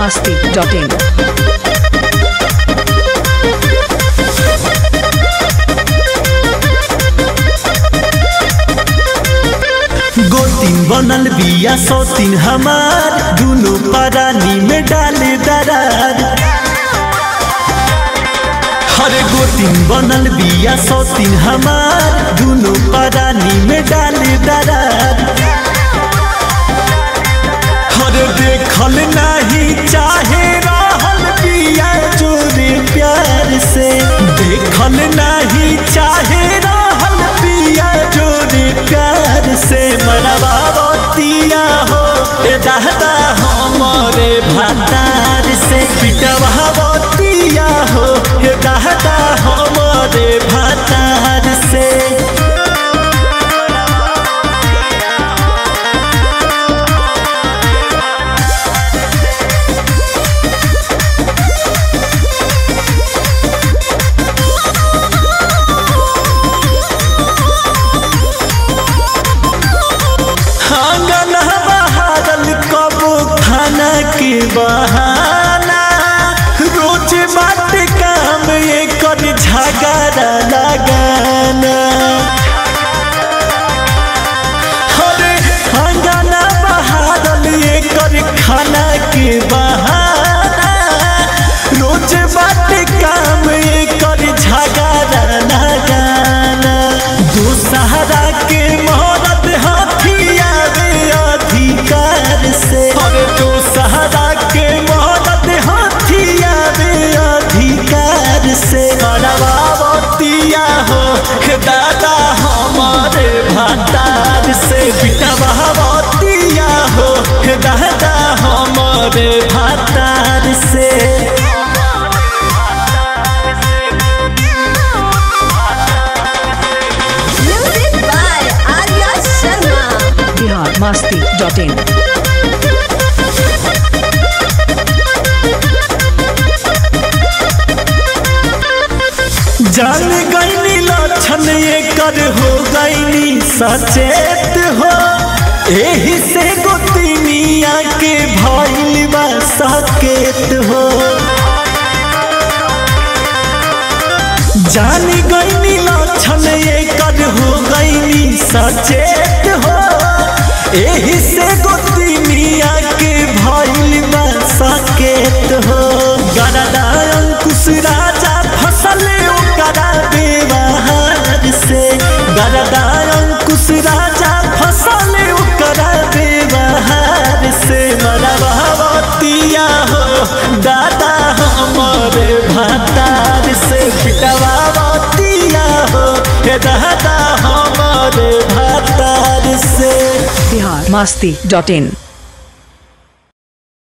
masti.in. गोतिन बनल बिया सौतीन हमार दुनो परानी में डाले दरार हरे गोतिन बनल बिया सौतीन हमार दुनो परानी में डाले दरार हरे देखल नहीं चाहे रहल बिया जोरे प्यार से देखल नहीं चाहे रहल बिया जोरे प्यार से मरबावतिया हो ए दादा हमरे भातार से पिटवावतिया हो ए दादा हमरे भातार से आंगन बहारल कबो खाना के बहाना रोज बाट काम ये कर झगड़ा लगाना अरे आंगन बहारल ये कर खाना के बहाना रोज बाट काम ये कर झगड़ा लगाना दोसहरा के मोहरत हथिया रे अधिकार से अरे दोसहरा के मोहरत हथिया रे अधिकार से करवावतिया हो हे दादा हमारे भातार से बिटवावतिया हो हे दादा हमारे भातार से Music by Arya Sharma. Bihar masti.in. जान गईनी लक्षण एकर हो गईनी सचेत हो एही से गोतिनिया के भइल बा सकेत हो जान गईनी लक्षण एकर हो गईनी सचेत हो एही से गोतिनिया के भइल बा सकेत हो गरदा अंकुश राजा फसल ओकरा व्यवहार से गरदा अंकुश राजा फसल ओकरा व्यवहार से मरवावतिया हो दादा हमारे भातार से पिटवावतिया हो हे दादा हमारे भातार से Bihar masti.in.